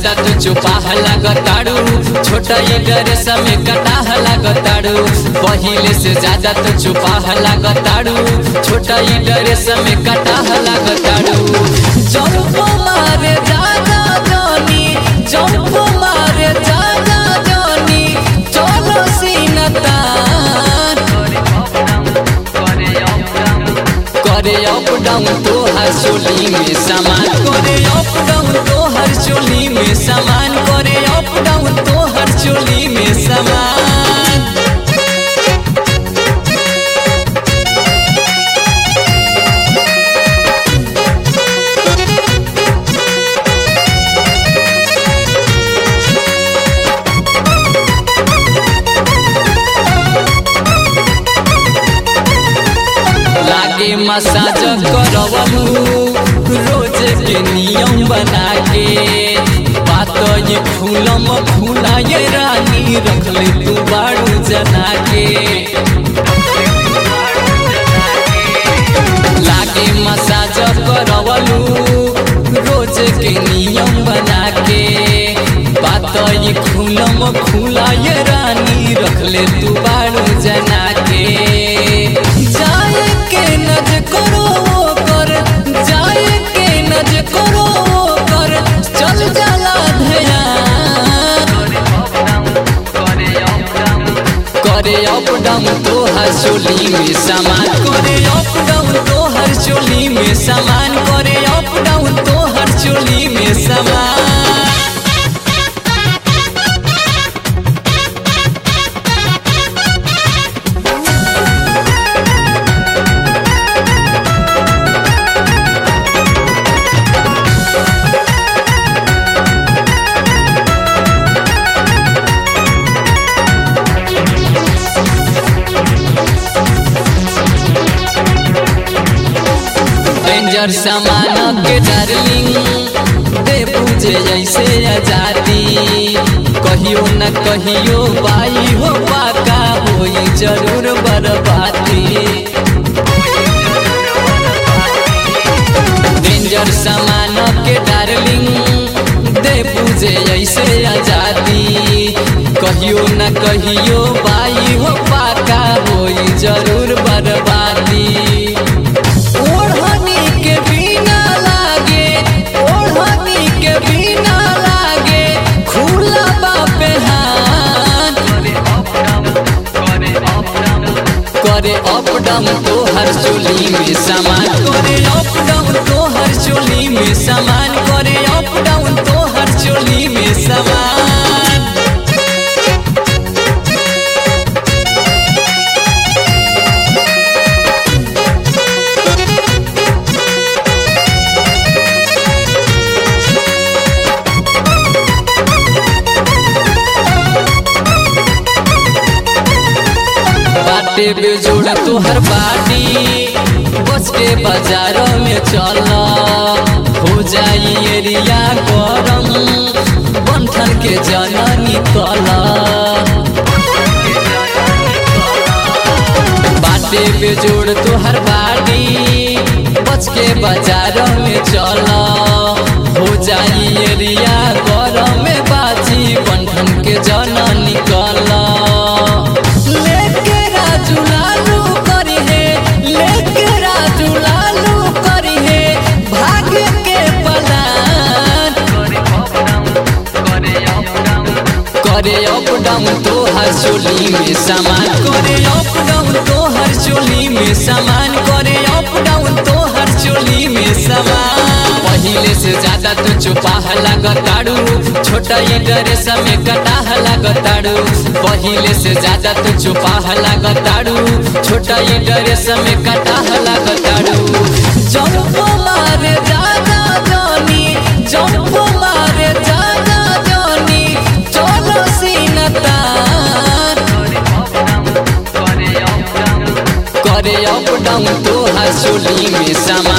ज्यादा तू चुपाह लागताड़ू छोटा ये ड्रेस में कटाह लागताड़ू पहिले से ज्यादा तू चुपाह लागताड़ू छोटा ये ड्रेस में कटाह लागताड़ू जंप मारे जागा जानी जंप मारे जागा जानी चलो सीनतान करे अप डाउन तो हर चोली में सामान करे अप डाउन तो हर चोली में सामान करे अप डाउन तो हर चोली में सामान लागे मसाज करवलू रोज के नियम बना के बात ये फूलम फूला ये रानी रख ले तू बाड़ू जना के लागे मसाज करवलू रोज के नियम बना के बात ये फूलम फूला ये रानी रख ले तू बाड़ू जना के जाए के नज करो वो कर जाए के नज करो वो कर चल जाला ध्यान करे अप डाउन तो हर चोली में सामान करे अप डाउन तो हर चोली में सामान करे अप डाउन तो हर चोली में सामान डेंजर सामान के डार्लिंग दे पूजे ऐसे आजादी कहियो न कहियो बाई हो पाका होई जरूर बर्बादी डेंजर सामान के डार्लिंग दे पूजे ऐसे आजादी कहियो न कहियो बाई हो पाका होई जरूर बर्बादी ओढ़नी के बिना लागे ओढ़नी के बिना लागे खुला बापे हाथ करे अप डाउन तो हर चोली में सामान करे अप डाउन तो हर चोली में सामान करे अप डाउन तो हर चोली में सामान बाटे बेजोड़ तोहर बाटी बच के बाजारों में चल हो जाई एरिया गरम बंधन के जननी कल बाटे बेजोड़ तोहर बाटी बच के बाजारों में चल हो जाई एरिया गरम में बाजी बंधन के जननी कल लेके राजू लालू करी है लेके राजू लालू करी है भाग्य के पलान करे अप डाउन तो हर चोली में सामान करे अप डाउन तो हर चोली में सामान करे अप डाउन तो हर चोली में सामान पहिले से ज्यादा तो चुपाह लागताड़ू छोटा ये ड्रेस में कटाह लागताड़ू पहिले से ज्यादा तो चुपाह लागताड़ू छोटा ये ड्रेस में कटाह लागताड़ू जंप मारे जागा जानी जंप मारे जागा जानी चलो सीनतान करे अप डाउन तो हर चोली में सामान